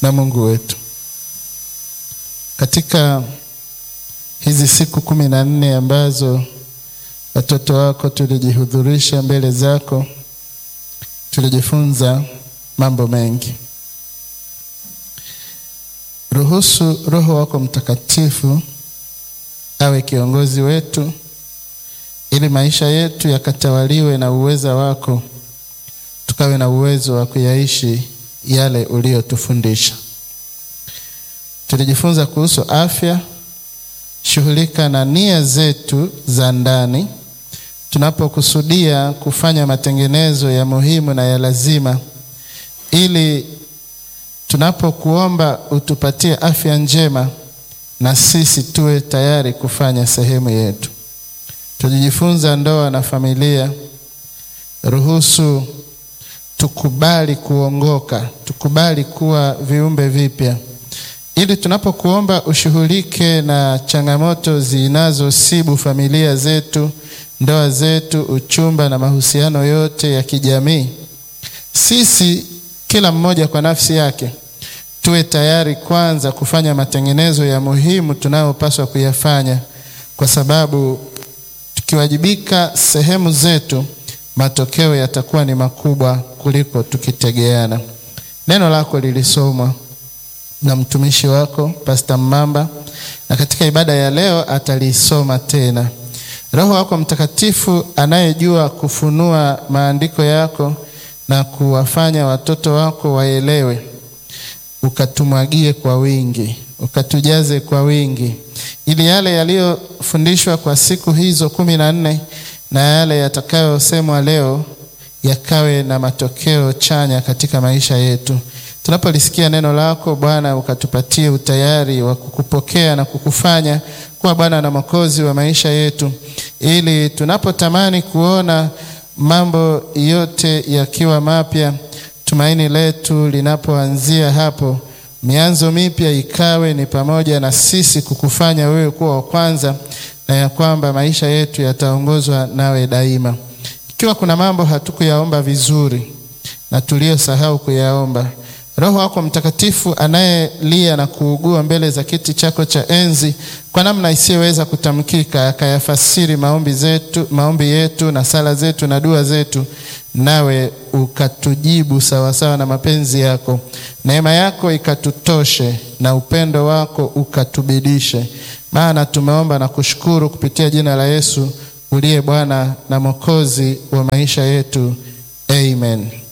na Mungu wetu. Katika hizi siku kumi na nne ambazo watoto wako tulijihudhurisha mbele zako, tulijifunza mambo mengi. Ruhusu Roho wako Mtakatifu awe kiongozi wetu, ili maisha yetu yakatawaliwe na uweza wako, tukawe na uwezo wa kuyaishi yale uliyotufundisha. Tulijifunza kuhusu afya. Shughulika na nia zetu za ndani tunapokusudia kufanya matengenezo ya muhimu na ya lazima, ili tunapokuomba utupatie afya njema, na sisi tuwe tayari kufanya sehemu yetu. Tulijifunza ndoa na familia. Ruhusu tukubali kuongoka, tukubali kuwa viumbe vipya ili tunapokuomba ushughulike na changamoto zinazosibu familia zetu, ndoa zetu, uchumba na mahusiano yote ya kijamii, sisi kila mmoja kwa nafsi yake tuwe tayari kwanza kufanya matengenezo ya muhimu tunayopaswa kuyafanya, kwa sababu tukiwajibika sehemu zetu, matokeo yatakuwa ni makubwa kuliko tukitegeana. Neno lako lilisomwa na mtumishi wako Pastor Mmamba, na katika ibada ya leo atalisoma tena. Roho wako Mtakatifu anayejua kufunua maandiko yako na kuwafanya watoto wako waelewe, ukatumwagie kwa wingi, ukatujaze kwa wingi, ili yale yaliyofundishwa kwa siku hizo kumi na nne na yale yatakayosemwa leo yakawe na matokeo chanya katika maisha yetu. Tunapolisikia neno lako Bwana, ukatupatie utayari wa kukupokea na kukufanya kuwa Bwana na Mwokozi wa maisha yetu, ili tunapotamani kuona mambo yote yakiwa mapya, tumaini letu linapoanzia hapo, mianzo mipya ikawe ni pamoja na sisi kukufanya wewe kuwa wa kwanza, na ya kwamba maisha yetu yataongozwa nawe daima. Ikiwa kuna mambo hatukuyaomba vizuri na tuliyosahau kuyaomba Roho wako Mtakatifu anayelia na kuugua mbele za kiti chako cha enzi kwa namna isiyoweza kutamkika, akayafasiri maombi zetu, maombi yetu na sala zetu na dua zetu, nawe ukatujibu sawasawa na mapenzi yako. Neema yako ikatutoshe na upendo wako ukatubidishe, maana tumeomba na kushukuru kupitia jina la Yesu uliye Bwana na Mwokozi wa maisha yetu, amen.